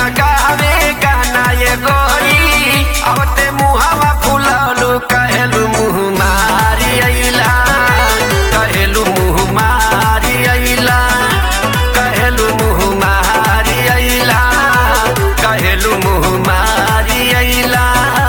गावे गाना ये गोरी आवते मुहावा फुललू कहेलू मुँह मारी अइला कहेलू मुँह मारी अइला कहेलू मुँह मारी अइला कहेलू मुँह मारी अइला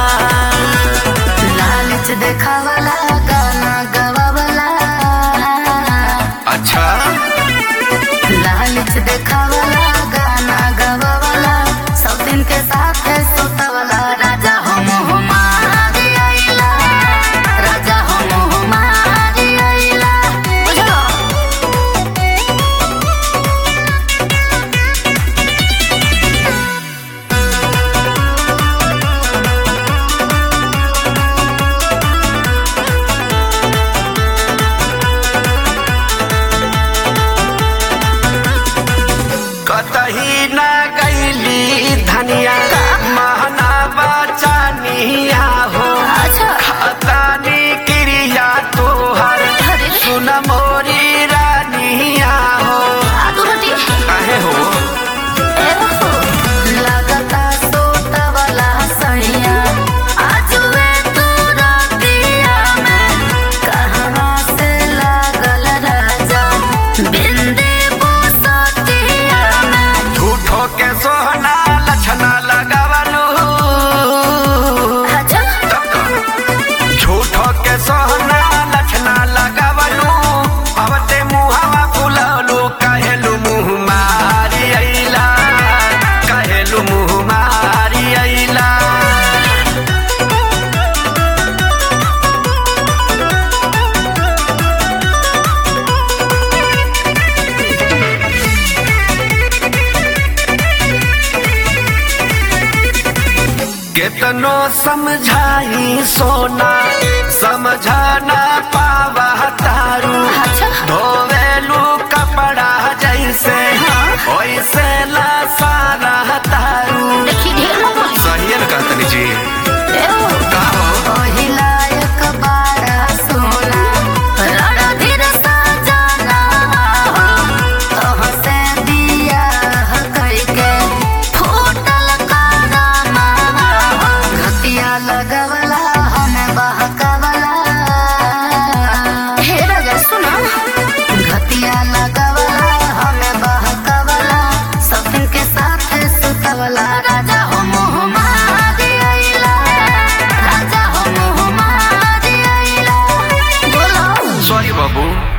लालच देखावला गाना गवावला अच्छा लालच देखावला गाना गवावला सब दिन के साथ सुतवला राजा हम हमारी आइला राजा हम हमारी आइला बुझलो कतही न गईली धनिया महना बचानिया हो अच्छा खतानी क्रिया तोहर अरे सुन मोरी रानिया हो आलू रोटी काहे हो लगता सोतवला सैया आजुए तू रातिया में कहवा से लागल राजा बिंदे बुसतिया में झूठो के सोहना लछना लगावलू अच्छा झूठो के सोहना लछना लगावलू अवते मुहावा फुललू कहेलू मुँह मारी अइला कहेलू मुँह मारी अइला कितनो समझाई सोना समझाना पावा तारू अच्छा धोवेलू कपड़ा जैसे वैसे ला सारा तारू देखी ढेर न बोली सही है ना कहतनी जी एओ का हो ओहिला एक बारा सोना रणधीर सजना हो तोहसे बियाह कइके फूटल कानमा हो घटिया लगवला हमें बहकवला हे राजा सुना घटिया लगवला हमें बहकवला सब दिन के साथ सुतवला राजा हम हमारी अइला राजा हम हमारी अइला बोलो सॉरी बाबू